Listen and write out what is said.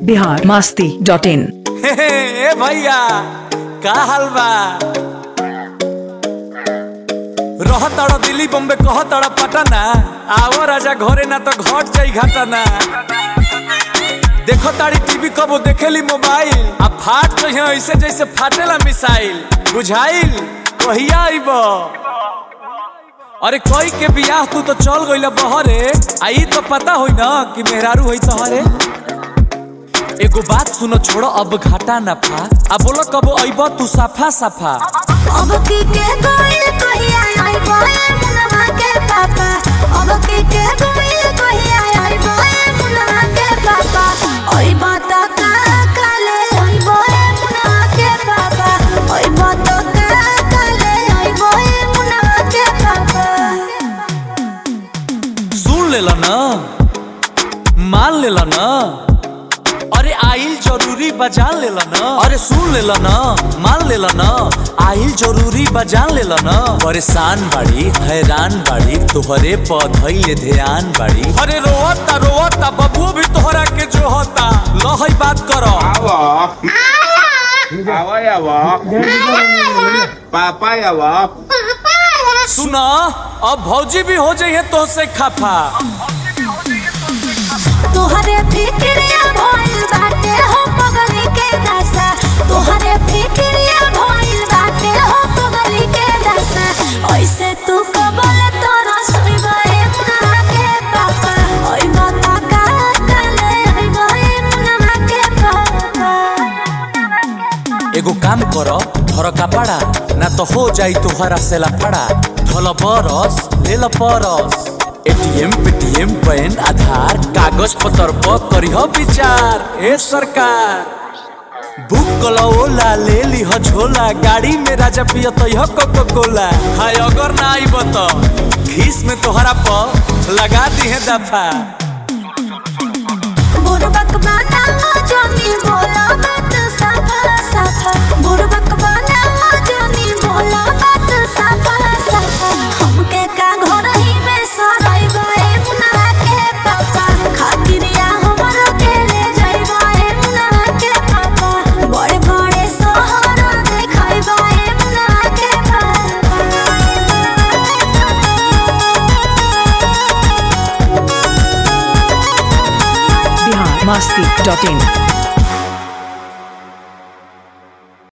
Bihar Masti dot in ए भैया का हाल बा रह तड़ दिल्ली बॉम्बे कह तड़ पटना आओ राजा घरे ना तो घट जाई घटना देखो ताड़ी टीवी कबो देखेली मोबाइल आ फाट तो यहाँ ऐसे जैसे फाटेला मिसाइल बुझाइल कहिया आइब अरे कोई के बियाह तू तो चल गइल बहरे आई तो पता होई ना कि मेहरारू होई तहरे एगो बात सुनो छोड़ो अब घाटा ना फा अब बोलो कबो अइब तू साफा साफा अब की के गोइल कहिया आई बोए मुनवा के पापा अब की के गोइल कहिया आई बोए मुनवा के पापा ओई बात का काले आई बोए मुनवा के पापा ओई बात का काले आई बोए मुनवा के पापा सुन लेला ना मान लेला ना अरे आइल जरूरी बजान लेला ना अरे सुन लेला ना मान लेला ना आइल जरूरी बजान लेला ना परेशान बाड़ी हैरान बाड़ी तोहरे पौधइले ध्यान बाड़ी अरे रोवता रोवता बबुओ भी तोहरा के जो होता लहई बात करो Awo. Awo ya wo. Papa ya wo. सुना अब भौजी भी हो जाइए तो से खफा तोहरे फिक्रिया भइल बाटे हो पगली के दशा तोहरे फिक्रिया भइल बाटे हो पगली के दशा ऐसे तू कबल तोरा सुइबे मुनवा के पापा ओइ बता का काले ओइ बहे मुनवा के पापा एगो काम करो धर कपड़ा ना तो हो जाई तुहरा से लफड़ा धल बरस ले ल परस एटीएम पेटीएम पैन आधार कागज पत्र पर करिह विचार ए सरकार बुक कलो ओला ले लीह झोला गाड़ी में राजा पिय तयह कोको कोला हाय अगर ना आइब तो खीस में तोहरा पर लगा दी है दफा बुरबक बनावा जमी बोला बात साफा साफा बुरबक बनावा जमी बोला बात साफा साफा हमके का घर ही में सराई गए मुनवा के पापा खातिरिया हमरो के ले जाई गए मुनवा के पापा बड़े बड़े शहर देखाई गए मुनवा के पापा बिहार मस्ती डॉट इन